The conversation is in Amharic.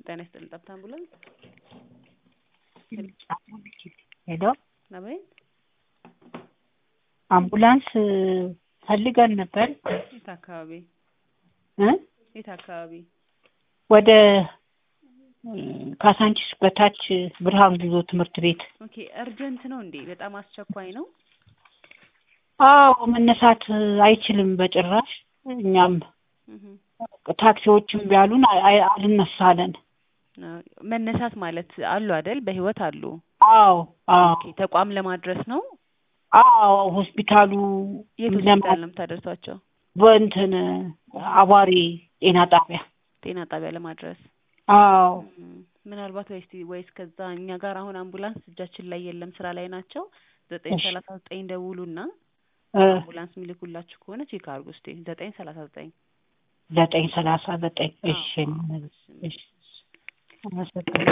ጤና ይስጥልኝ ጠብታ አምቡላንስ ሄሎ አቤት አምቡላንስ ፈልገን ነበር የት አካባቢ እ የት አካባቢ ወደ ካሳንቺስ በታች ብርሃን ጉዞ ትምህርት ቤት ኦኬ እርጀንት ነው እንዴ በጣም አስቸኳይ ነው አዎ መነሳት አይችልም በጭራሽ እኛም እህ ታክሲዎችም ቢያሉን አይ- አይ- አልነሳለን መነሳት ማለት አሉ አይደል በህይወት አሉ አዎ አዎ ኦኬ ተቋም ለማድረስ ነው አዎ ሆስፒታሉ የት ለማ- ሆስፒታል ነው የምታደርሷቸው በእንትን አዋሪ ጤና ጣቢያ ጤና ጣቢያ ለማድረስ አዎ እም፣ ምናልባት ወይስ ወይስ ከዛ እኛ ጋር አሁን አምቡላንስ እጃችን ላይ የለም ስራ ላይ ናቸው ዘጠኝ እሺ። ሰላሳ ዘጠኝ ደውሉና እ አምቡላንስ የሚልኩላችሁ ከሆነ ቼክ አድርጉ እስቲ ዘጠኝ ሰላሳ ዘጠኝ ዘጠኝ ሰላሳ ዘጠኝ እሺ አዎ፣ አዎ። እሺ አመሰግናለሁ